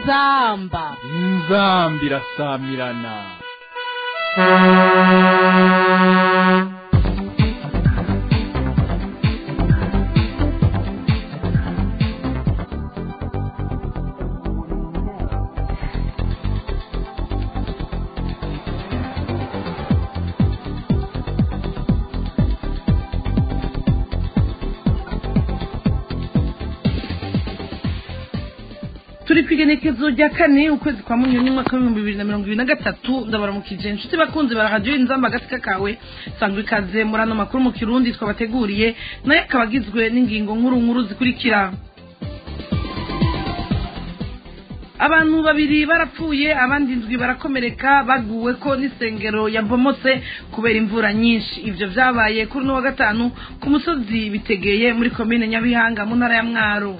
inzamba inzambi irasamirana turi ku igenekezo rya kane ukwezi kwa munyoni umwaka w'ibihumbi bibiri na mirongo ibiri na gatatu ndabaramukije inshuti bakunzi barahadiyo inzamba agasika kawe sangwa ikaze muri ano makuru mu kirundi twabateguriye nayo akaba agizwe n'ingingo nkuru nkuru zikurikira abantu babiri barapfuye abandi ndwi barakomereka baguwe ko n'isengero yabomotse kubera imvura nyinshi ibyo byabaye kuri uno wa gatanu ku musozi bitegeye muri komine nyabihanga mu ntara ya mwaro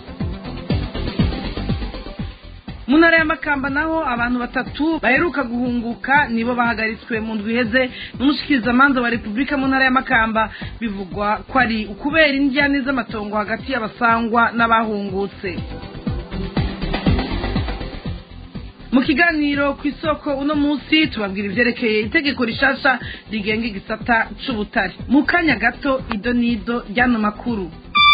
mu ntara ya makamba naho abantu batatu baheruka guhunguka nibo bahagaritswe mu ndwi iheze n'umushikirizamanza wa repubulika mu ntara ya makamba bivugwa ko ari ukubera indyane z'amatongo hagati y'abasangwa n'abahungutse mu kiganiro ku isoko uno munsi tubabwira ibyerekeye itegeko rishasha rigenga igisata c'ubutare mu kanya gato ido n'ido ry'ano makuru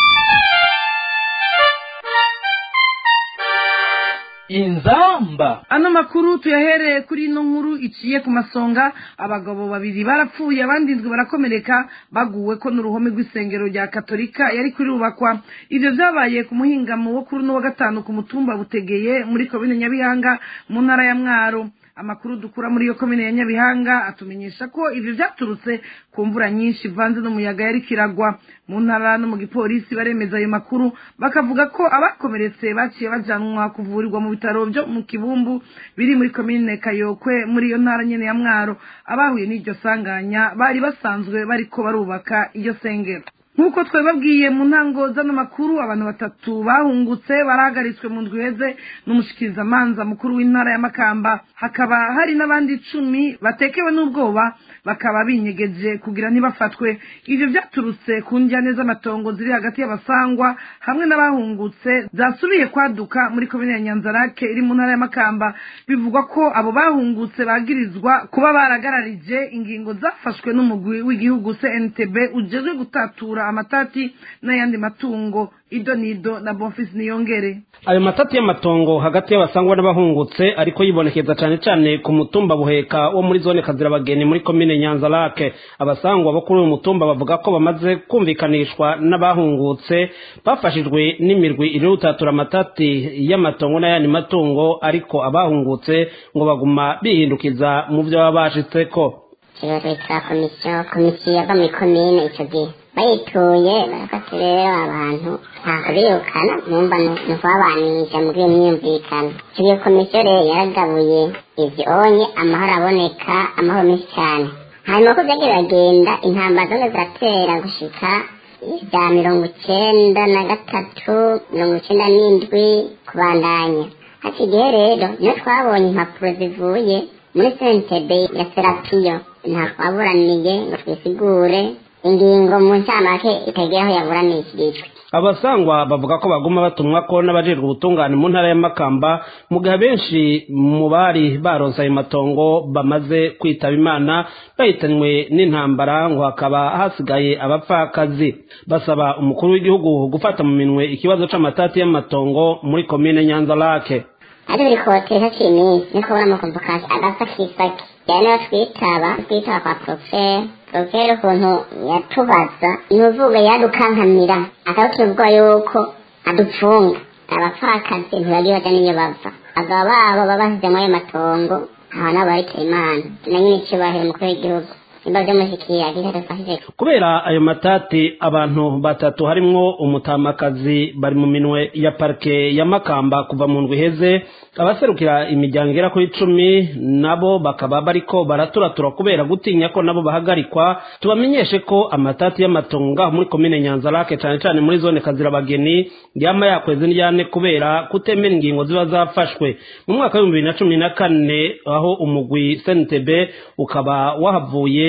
inzamba ano makuru tuyahereye kuri ino nkuru iciye ku masonga abagabo babiri barapfuye abandi ndwi barakomereka baguwe ko n'uruhome rw'isengero rya katolika yari kurubakwa ivyo vyabaye ku muhingamo wo kuri uno wa gatanu ku mutumba butegeye muri komine nyabihanga mu ntara ya mwaro amakuru dukura muri iyo komine ya nyabihanga atumenyesha ko ivyo vyaturutse ku mvura nyinshi ivanze n'umuyaga yari kiragwa mu ntara no mu gipolisi baremeza ayo makuru bakavuga ko abakomeretse baciye bajanwa kuvurirwa mu bitaro byo mu kibumbu biri muri komine kayokwe muri iyo ntara nyene ya mwaro abahuye n'iryo sanganya bari basanzwe bariko barubaka iyo sengero nk'uko twababwiye mu ntango z'ano makuru abantu batatu bahungutse barahagaritswe mu ndwi iheze n'umushikirizamanza mukuru w'intara ya makamba hakaba hari n'abandi icumi batekewe n'ubwoba bakaba binyegeje kugira ntibafatwe ivyo vyaturutse ku njyane z'amatongo ziri hagati y'abasangwa hamwe n'abahungutse zasubiye kwaduka muri komine ya nyanzarake iri mu ntara ya makamba bivugwa ko abo bahungutse bagirizwa kuba baragararije ingingo zafashwe n'umugwi w'igihugu cntb ujejwe gutatura amatati n'ayandi matungo ido nido na bonfisi niyongere ayo matati y'amatongo hagati y'abasangwa n'abahungutse ariko yibonekeza cyane cyane ku mutumba buheka wo muri zone kazirabageni muri komine nyanza lake abasangwa bo kuri uyu mutumba bavuga ko bamaze kumvikanishwa n'abahungutse bafashijwe n'imirwi iri gutatura amatati y'amatongo n'ayandi matungo ariko abahungutse ngo baguma bihindukiza mu byo baba bashitseko ikibazo twitwa komisiyo komisiyo yava muri komine icyo gihe bayituye barafata rero abantu ntabwo birukana numva ni ukubabanisha muri iyo myumvikano icyo gihe komisiyo rero yaragabuye ibyo onye amahoro aboneka amahoro menshi cyane hanyuma ko byagiye biragenda intambara zose ziratera gushika ibya mirongo icyenda na gatatu mirongo icyenda n'indwi kubandanya hati igihe rero niyo twabonye impapuro zivuye muri sentebe ya serapiyo nta twaburaniye ngo twisigure ingingo mu ncamake itagira aho yaburanishirijwe abasangwa bavuga ko baguma batumwa ko n'abajejwe ubutungane mu ntara ya makamba mu gihe benshi mu bari baronse ayo matongo bamaze kwitaba imana bahitanywe n'intambara ngo hakaba hasigaye abapfakazi basaba umukuru w'igihugu gufata mu minwe ikibazo c'amatati y'amatongo muri komine nyanza lake ari buri kotesha c'iminsi niko kubona amakomvokasi agasakisaki yani niyo twitaba twitaba kwa profere profere ukuntu yatubaza ni uvuga yadukankamira akabutubwa yuko adupfunga abapfakazi ntibagiye baja n'iyo bava abagabo babo baba basizemo ayo matongo aho nabo baritaye imana na nyine icubahiro umukuru w'igihugu nimba vyamushikira kitadufashije kubera ayo matati abantu batatu harimwo umutamakazi bari mu minwe ya parike ya makamba kuva mu ndwi iheze abaserukira imiryango igera kuri icumi nabo bakaba bariko baraturatura kubera gutinya ko nabo bahagarikwa tubamenyeshe ko amatati y'amatongo ngaho muri komine nyanza lake cane cane muri zone kazirabageni yama yakweze ndyane kubera kutemera ingingo ziba zafashwe mu mwaka w'ibihumbi bibiri na cumi na kane aho umugwi snitb ukaba wahavuye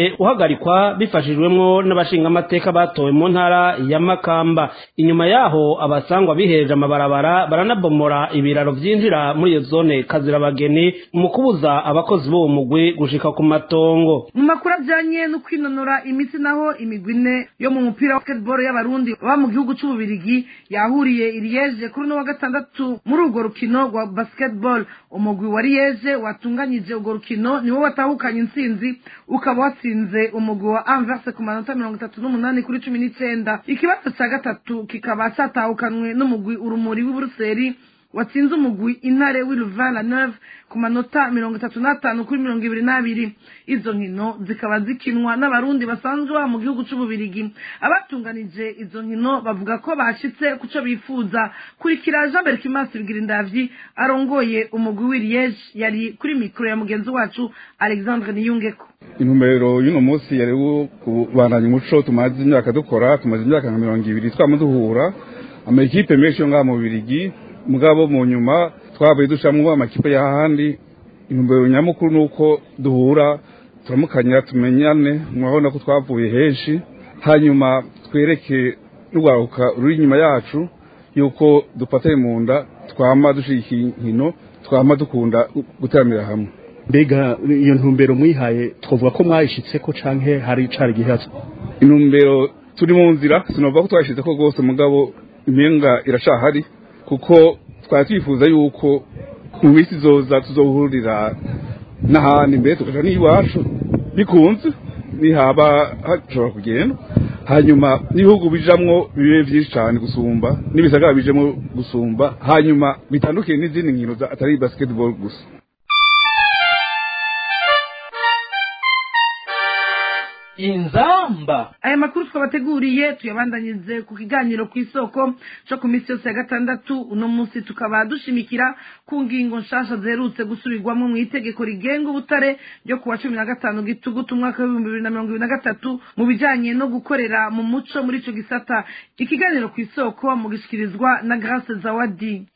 waciye uhagarikwa bifashijwemwo n'abashingamateka batowe mu ntara ya makamba inyuma yaho abasangwa bihereje amabarabara baranabomora ibiraro vyinjira muri iyo zone kazirabageni mu kubuza abakozi b'uwo mugwi gushika ku matongo mu makuru ajyanye no kwinonora imitsi naho imigwi ine yo mu mupira wa basketball y'abarundi baba mu gihugu c'ububirigi yahuriye i liege kuri uno wa gatandatu muri urwo rukino rwa basketball umugwi wa liege watunganyije urwo rukino niwo watahukanye intsinzi ukaba watsinze umugwi wa anverse ku manota mirongo itatu n'umunani kuri cumi n'icenda ikibazo ca gatatu kikaba catahukanwe n'umugwi urumuri w'i buruseli watsinze umugwi intare w'iluvan la neuve ku manota mirongo itatu n'atanu kuri mirongo ibiri n'abiri izo nkino zikaba zikinwa n'abarundi basanzwe baba mu gihugu c'ububirigi abatunganije izo nkino bavuga ko bashitse ku co bifuza kurikira jean berkimas bigirindavyi arongoye umugwi w'iriyeje yari kuri mikoro ya mugenzi wacu alexandre niyungeko intumbero y'uno munsi yari kubandanya umuco tumaze imyaka dukora tumaze imyaka nka mirongo ibiri twama duhura amakipe menshi yo ngaha mu bubirigi mugabo mu nyuma twabaye ducamwo amakipe y'ahandi intumbero nyamukuru ni uko duhura turamukanya tumenyane murabona ko twavuye henshi hanyuma twereke n'urwaruka ruri inyuma yacu yuko dufatanye mu nda twama dushika inkino twama dukunda guteramira hamwe mbega iyo ntumbero mwihaye twavuga ko mwayishitse ko canke hari cari gihatse intumbero turi mu nzira sinovuga ko twayishyize ko rwose mugabo impinga iracahari kuko twari twifuza yuko mu minsi izoza tuzohurira n'ahandi mbere tukaja n'iwacu bikunze nihaba hashobora kugenda hanyuma n'ibihugu bijamwo bibe vyinshi cane gusumba n'ibisagara bijemwo gusumba hanyuma bitandukiye n'izindi nkino atari basketball gusa inzamba aya makuru twabateguriye tuyabandanyirize ku kiganiro ku isoko cyo ku minsi yose ya gatandatu uno munsi tukaba dushimikira ku ngingo nshasha ziherutse gusubirwamo mu itegeko rigenga ubutare ryo kuwa cumi na gatanu gitugutu umwaka w'ibihumbi bibiri na mirongo ibiri na gatatu mu bijanye no gukorera mu muco muri ico gisata ikiganiro ku isoko mu gishyikirizwa na grace zawadi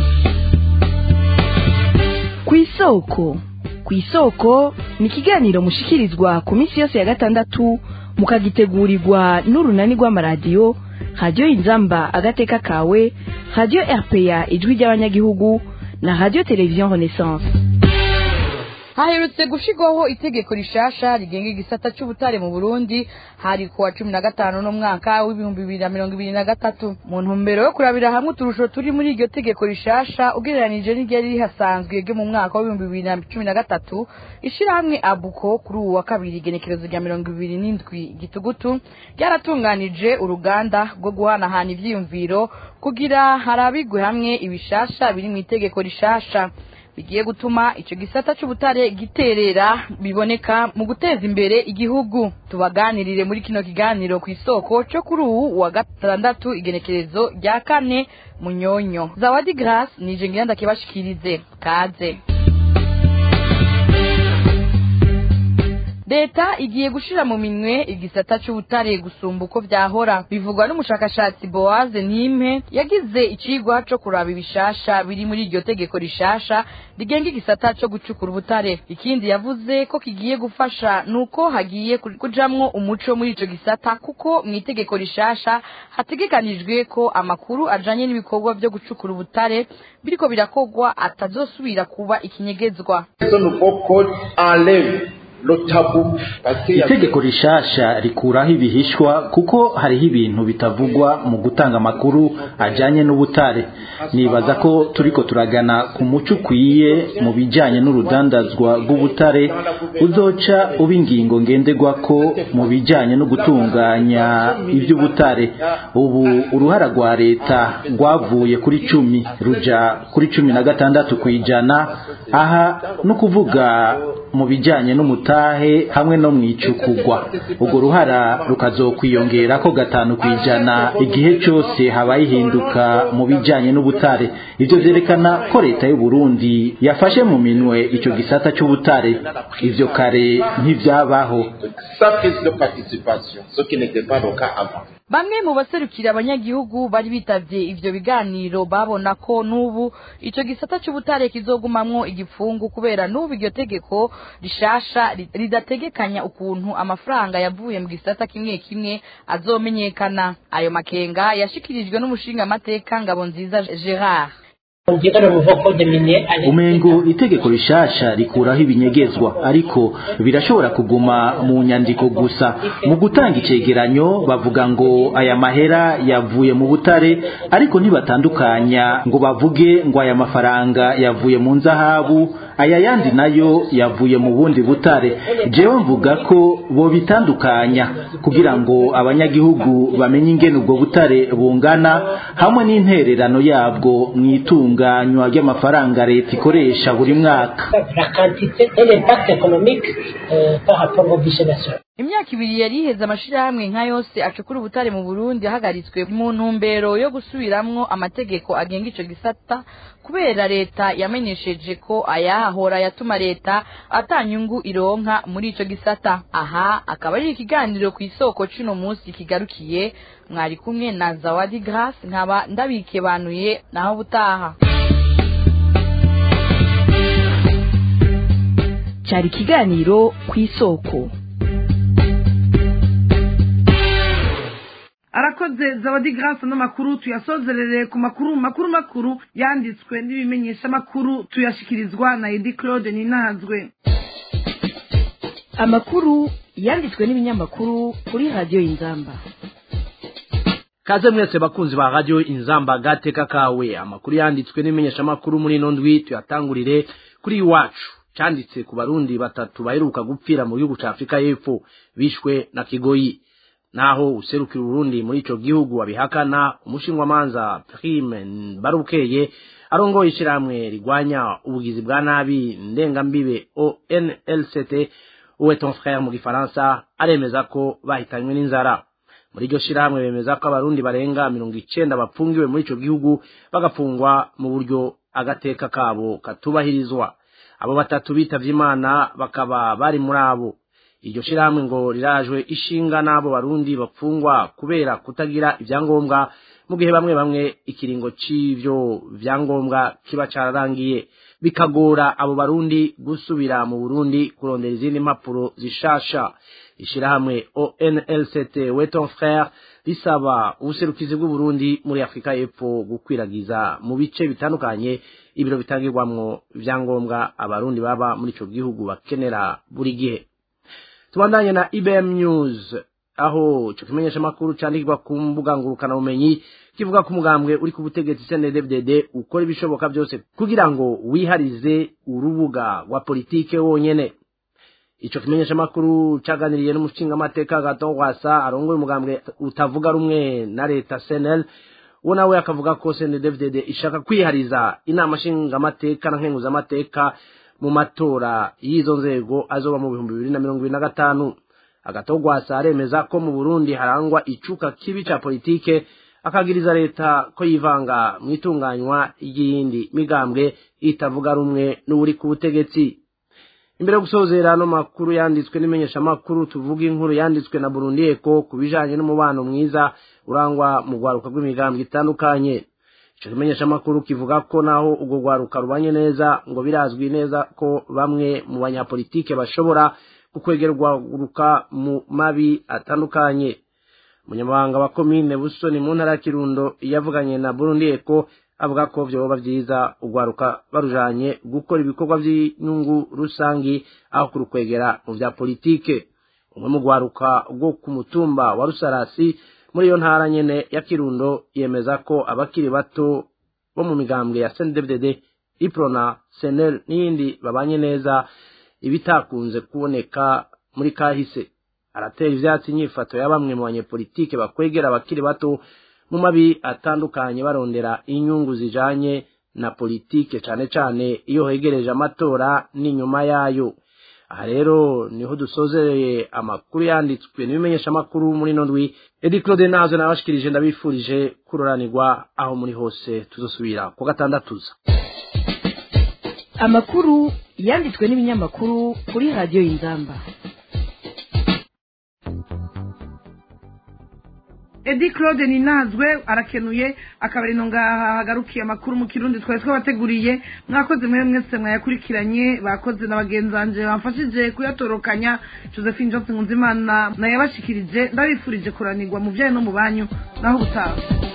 ku isoko ku isoko ni ikiganiro mushikirizwa ku minsi yose ya gatandatu mukagitegurirwa n'urunani rw'amaradiyo radiyo inzamba agateka kawe radiyo rpa ijwi ry'abanyagihugu na radiyo televiziyo renaissance haherutse gushigwaho itegeko rishasha rigenga igisata c'ubutare mu Burundi hari kuwa cumi na gatanu n'umwaka w'ibihumbi bibiri na mirongo ibiri na gatatu mu ntumbero yo kurabira hamwe uturusho turi muri iryo tegeko rishasha ugereranije n'iryari rihasanzwe ryo mu mwaka w'ibihumbi bibiri na cumi na gatatu ishirahamwe abuko kuri uwu wa kabiri igenekerezo rya mirongo ibiri n'indwi gitugutu ryaratunganije uruganda rwo guhanahana ivyiyumviro kugira harabigwe hamwe ibishasha biri mu itegeko rishasha bigiye gutuma ico gisata c'ubutare giterera biboneka mu guteza imbere igihugu tubaganirire muri kino kiganiro ku isoko co kuri uwu wa gatandatu igenekerezo rya kane munyonyo zawadi grace nije ngira ndakibashikirize kaze leta igiye gushira mu minwe igisata c'ubutare gusumba uko vyahora bivugwa n'umushakashatsi boaze nimpe yagize icigwa co kuraba ibishasha biri muri iryo tegeko rishasha rigenga igisata co gucukura ubutare ikindi yavuze ko kigiye gufasha nuko hagiye kujamwo umuco muri ico gisata kuko mu itegeko rishasha hategekanijwe ko amakuru ajanye n'ibikorwa vyo gucukura ubutare biriko birakogwa atazosubira kuba ikinyegezwa itegeko rishasha rikuraho ibihishwa kuko hariho ibintu bitavugwa mu gutanga amakuru ajanye n'ubutare nibaza ko turiko turagana ku muco ukwiye mu bijanye n'urudandazwa rw'ubutare uzoca uba ingingo ngenderwako mu bijanye no gutunganya ivy'ubutare ubu uruhara rwa leta rwavuye kuri cumi ruja kuri cumi na gatandatu kw'ijana aha no kuvuga mu bijanye n'umutahe hamwe no mwicukugwa urwo ruhara rukazokwiyongera ko gatanu kwijana igihe cyose habaye ihinduka mu bijanye n'ubutare ivyo vyerekana ko leta y'u Burundi yafashe mu minwe ico gisata c'ubutare ivyo kare ntivyabaho bamwe mu baserukira abanyagihugu bari bitavye ivyo biganiro babona ko n'ubu ico gisata c'ubutare kizogumamwo igipfungu kubera n'ubu iryo tegeko rishasha ri- ridategekanya ukuntu amafaranga yavuye mu gisata kimwe kimwe azomenyekana ayo makenga yashikirijwe n'umushingamateka ngabo nziza gerard umengo itegeko rishasha rikuraho ibinyegezwa ariko birashobora kuguma mu nyandiko gusa mu gutanga icegeranyo bavuga ngo aya mahera yavuye mu butare ariko ntibatandukanya ngo bavuge ngo aya mafaranga yavuye mu nzahabu aya yandi nayo yavuye mu bundi butare jewe mvuga ko bo bitandukanya kugira ngo abanyagihugu bamenye ingene ubwo butare bungana hamwe n'intererano yabwo mu itunganywa ry'amafaranga leta ikoresha buri mwaka imyaka ibiri yari iheze amashirahamwe nka yose acukura ubutare mu burundi yahagaritswe mu ntumbero yo gusubiramwo amategeko agenga ico gisata kubera leta yamenyesheje ko ayahahora yatuma leta atanyungu ironka muri ico gisata aha akaba ari ikiganiro ku isoko c'uno munsi kigarukiye mwari kumwe na zawadi grace nkaba ndabikebanuye naho butaha cyari ikiganiro ku isoko arakoze zawadi grace n'amakuru tuyasozerere ku makuru makuru makuru yanditswe n'ibimenyeshamakuru tuyashikirizwa na edi claude ninazwe amakuru yanditswe n'ibinyamakuru kuri radiyo y'inzamba kaze mwese bakunzi ba radio inzamba gateka kawe amakuru yanditswe n'imenyeshamakuru muri ino ndwi tuyatangurire kuri iwacu canditse ku barundi batatu baheruka gupfira mu gihugu ca afurika y'epfo bishwe na kigoyi naho userukira urundi muri ico gihugu abihakana umushingwamanza prime barukeye arongoye ishirahamwe rigwanya ubugizi bwa nabi ndengambibe onlct uwe ton frère mu gifaransa aremeza ko bahitanywe n'inzara muri iryo shirahamwe bemeza ko abarundi barenga mirongo icenda bapfungiwe muri ico gihugu bagafungwa mu buryo agateka kabo katubahirizwa abo batatu bitavye imana bakaba bari muri abo iryo shirahamwe ngo rirajwe ishinga n'abo barundi bapfungwa kubera kutagira ivyangombwa mu gihe bamwe bamwe ikiringo c'ivyo vyangombwa kiba cararangiye bikagora abo barundi gusubira mu burundi kurondera izindi mpapuro zishasha ishirahamwe onlct weton frere risaba ubuserukizi bw'uburundi muri afurika y'epfo gukwiragiza mu bice bitandukanye ibiro bitangirwamwo ivyangombwa abarundi baba muri ico gihugu bakenera buri gihe tubandanye na ibm news aho ico kimenyeshamakuru candikirwa ku mbuga ngurukanabumenyi kivuga ko umugambwe uri ku butegetsi cndfdd ukora ibishoboka byose kugira ngo wiharize urubuga rwa politike wonyene ico kimenyeshamakuru caganiriye n'umushingamateka gaton rwasa arongoye umugambwe utavuga rumwe na leta cnl uwo nawe akavuga ko cndfdd ishaka kwihariza inama nshingamateka na nkenguzamateka mu matora y'izo nzego azoba mu bihumbi bibiri na mirongo ibiri na gatanu agatogwasa aremeza ko mu burundi harangwa icuka kibi ca politike akagiriza leta ko yivanga mu itunganywa ry'iyindi migambwe itavuga rumwe n'uri ku butegetsi imbere yo gusozera ano makuru yanditswe n'imenyeshamakuru tuvuga inkuru yanditswe na burundi eko ku bijanye n'umubano mwiza urangwa mu rwaruka rw'imigambwe itandukanye ico kimenyeshamakuru kivuga ko naho urwo rwaruka rubanye neza ngo birazwi neza ko bamwe mu banyapolitike bashobora kukwegerwa guruka mu mabi atandukanye umunyamabanga wa komine busoni mu ntara ya kirundo yavuganye na burundi eko avuga ko vyoba vyiza urwaruka barujanye gukora ibikorwa vy'inyungu rusangi aho kurukwegera mu vya politike umwe mu rwaruka rwo ku mutumba wa rusarasi muri iyo ntara nyene ya kirundo yemeza ko abakiri bato bo mu migambwe ya cndfdd iprona senel n'iyindi babanye neza ibitakunze kuboneka muri kahise aratera ivyatsi inyifato ya bamwe mu banyepolitike bakwegera abakiri bato mu mabi atandukanye barondera inyungu zijanye na politike cane cane iyo hegereje amatora n'inyuma yayo aha rero niho dusozereye amakuru yanditswe n'ibimenyesha amakuru muri ino ndwi edi claude nazo nabashikirije ndabifurije kuroranirwa aho muri hose tuzosubira ku gatandatuza amakuru yanditswe n'ibinyamakuru kuri radiyo y'inzamba edi claude ninazwe arakenuye akabari no ngaha hagarukiye amakuru mu kirundi twari twabateguriye mwakoze mwe mwese mwayakurikiranye bakoze na bagenzanje bamfashije kuyatorokanya josephine johnson nkunzimana nayabashikirije ndabifurije kuranirwa mu byayo no mu banyu naho ubutaha